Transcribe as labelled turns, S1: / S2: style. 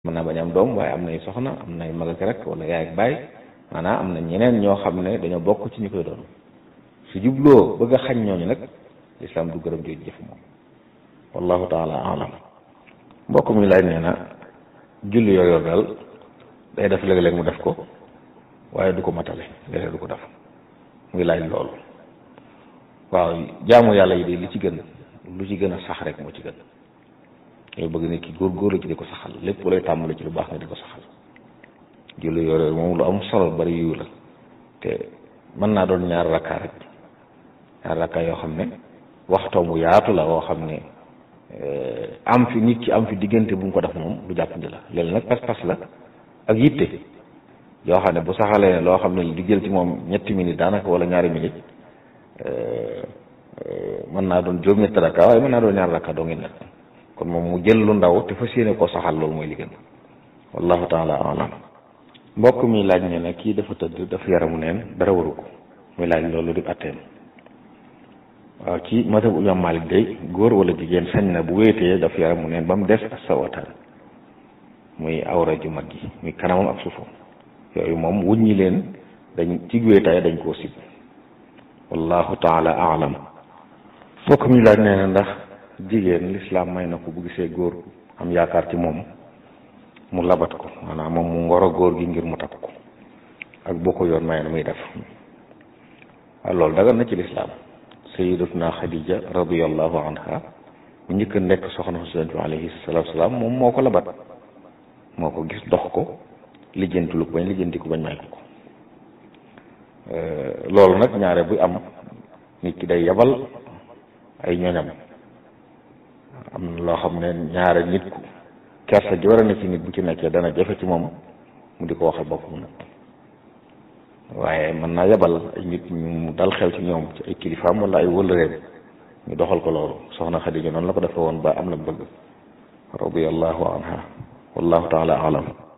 S1: mën naa bañ am doom waaye am nay soxna am nay mag ak rek wala yaay ak baay maanaam am na ñeneen ñoo xam ne dañoo bokk ci ñu koy doon su jubloo bëgg a xañ ñooñu nag lislaam du gërëm jooju jëf moom wallahu taala alam mbokk mi laaj nee na julli yor yor daal day def léeg-léeg mu def ko waaye du ko matale léeg-léeg du ko def muy laaj loolu waaw jaamu yàlla yi de li ci gën lu ci gën a sax rek moo ci gën yow bëgg nit ki góor-góor la ci di ko saxal lépp lay tàmbali ci lu baax nga di ko saxal julli yor yor moom lu am solo bari yu la te mën naa doon ñaar rakkaa rek ñaar rakkaa yoo xam ne waxtoom bu yaatu la woo xam ne am fi nit ki am fi diggante bu mu ko def moom lu jàppandi la léegi nag pas-pas la ak yitte yoo xam ne bu saxalee ne loo xam ne di jël ci moom ñetti minutes daanaka wala ñaari minutes mën naa doon juróom-ñetti rakka waaye mën naa doon ñaar rakka doo ngi nekk kon moom mu jël lu ndaw te fas yéene koo saxal loolu mooy li gën wallahu taala alam mbokk mi laaj ne ne kii dafa tëdd dafa yaramu neen dara waru ko muy laaj loolu di atteem waaw ci mazhab imam Malik day góor wala jigéen sañ na bu wéetee daf yaramu neen ba mu des ak sawataan muy awra ju mag gi muy kanamam ak suufam yooyu moom wuññi leen dañ ci wéetaay dañ koo sib wallahu taala alam fokk mi laaj nee na ndax jigéen lislaam may na ko bu gisee góor am yaakaar ci moom mu labat ko maanaam moom mu ngoro góor gi ngir mu takk ko ak boo ko yoon may na muy def waaw loolu dagan na ci lislaam sayidatuna xadija radiallahu anha bu njëkk nekk soxna Yonent bi alayhi salaatu salaam moom moo ko labat moo ko gis dox ko lijjanti lu ko bañ lijjanti ko bañ may ko ko loolu nag ñaare buy am nit ki day yabal ay ñoñam am na loo xam ne ñaare nit ku kersa ji war a ne ci nit bu ci nekkee dana jafe ci moom mu di ko waxal boppam nag waaye mën naa yabal ay nit ñu dal xel ci ñoom ci ay kilifaam wala ay wëllëreem ñu doxal ko loolu soxna Xadija noonu la ko defee woon ba am la bëgg radiyallahu anha wallahu taala alam